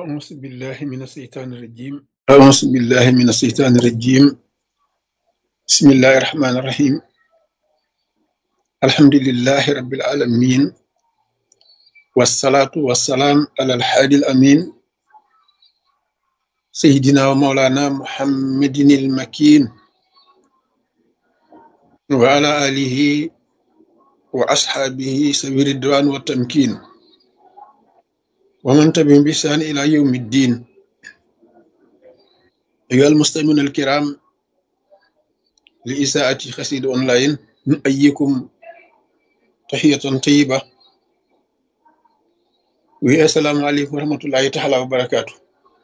أعوذ بالله من الشيطان الرجيم أعوذ بالله من الشيطان الرجيم بسم الله الرحمن الرحيم الحمد لله رب العالمين والصلاة والسلام على الحادي الأمين سيدنا ومولانا محمد المكين وعلى آله وأصحابه سبيل الدوان والتمكين ومن تبعهم بإحسان إلى يوم الدين أيها المستمعون الكرام لإساءة خسيد أونلاين نؤيكم تحية طيبة والسلام عليكم ورحمة الله تعالى وبركاته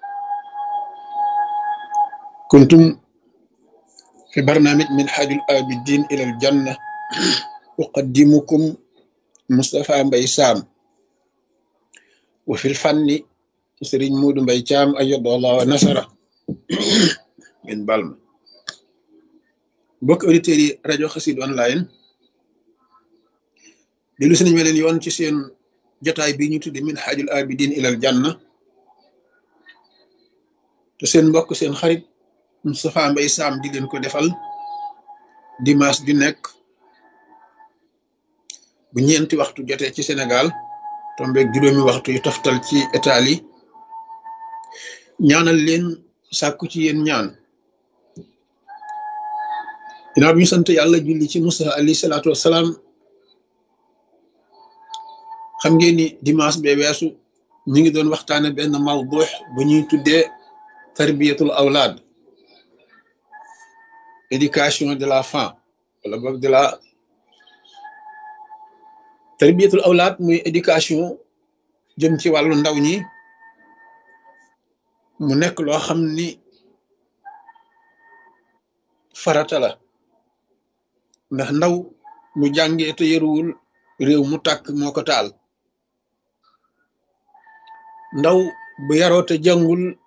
كنتم في برنامج من حاج الآبدين إلى الجنة أقدمكم مصطفى مبي سام وفي الفن سرين مود مبي جام أيد الله ونصره من بالما bokk auditeurs yi rajo xasid online dellu si nañ ma leen yoon ci seen jotaay bi ñu tudde min xaajul abidin ilal janna te seen mbokk seen xarit Moustapha Mbaye Sam di leen ko defal dimanche ju nekk bu ñeenti waxtu jotee ci Sénégal tombeeg juróomi waxtu yu toftal ci Italie ñaanal leen sàkku ci yéen ñaan ginnaaw bi ñu sant yàlla julli ci Musa alayhi salaatu wassalaam xam ngeen ni dimanche bee weesu ñu ngi doon waxtaane benn mawdux bu ñuy tuddee tarbiyatul awlaad éducation de la femme wala boog de la tarbiyatul awlaad muy éducation jëm ci wàllu ndaw ñi mu nekk loo xam ni farata la ndax ndaw mu jàngee te yaruwul réew mu tàkk moo ko taal ndaw bu yaroo te jàngul